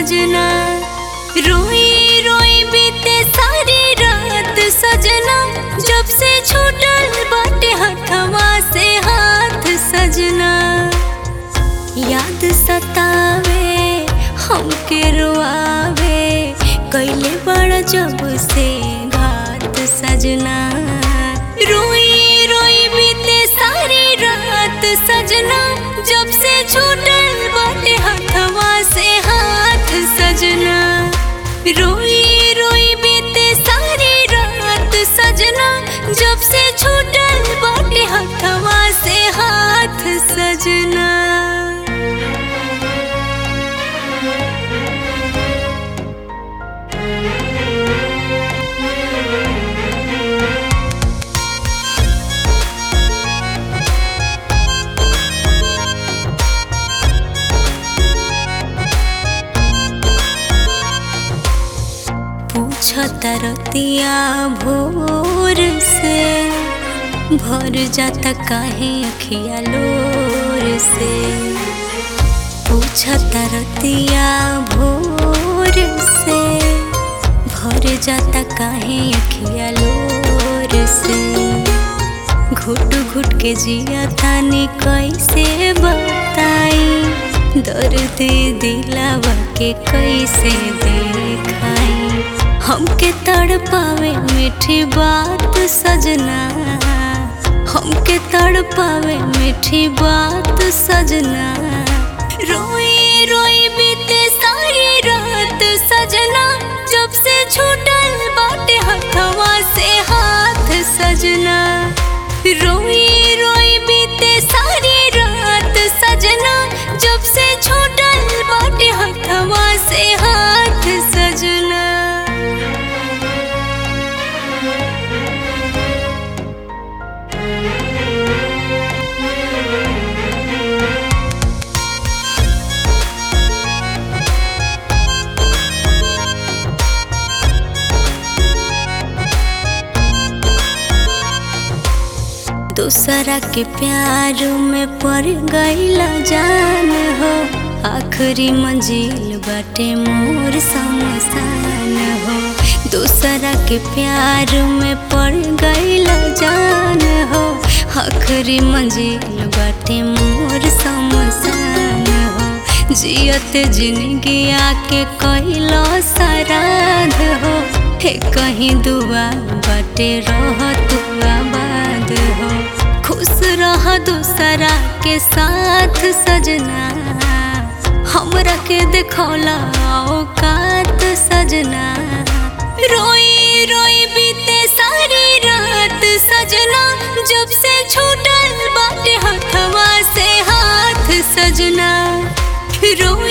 सजना रोई रोई बीते सारी रात सजना जब से छूटल बाटे हथवा से हाथ सजना याद सतावे हमके रोआवे कैले बड़ा जब से घात सजना रोई रोई बीते सारी रात सजना जब से छूटल बाटे हथवा से हाथ सजना रोई रोई बीते सारी रात सजना जब से छूटल बाटे हथवा से हाथ सजना पूछता रतिया भोर से भर जाता काहे अखिया लोर से पूछता रतिया भोर से भर जाता काहे अखिया लोर से घुट घुट के जिया तानी कैसे बताई दर्द दिलावा के कैसे देखाई हमके तड़ पावे मीठी बात सजना हमके तड़ पावे मीठी बात सजना रोई रोई बीते सारी रात सजना जब से छूटल बाटे हथवा से हाथ सजना रोई रोई बीते सारी रात सजना जब से छूटल बाटे हथवा से हाथ सजना दूसरा के प्यार में पड़ गईला जान हो आखिरी मंजिल बाटे मोर समसान हो दूसरा के प्यार में पड़ गईला जान हो आखिरी मंजिल बाटे मोर समसान हो जियत जिंदगी आके कैलो सराध हो हे कहीं दुआ बाटे रह तू आबाद हो खुश रह दूसरा के साथ सजना हमरा के देखौला औकात सजना रोई रोई बीते सारी रात सजना जब से छूटल बाटे हथवा से हाथ सजना रोई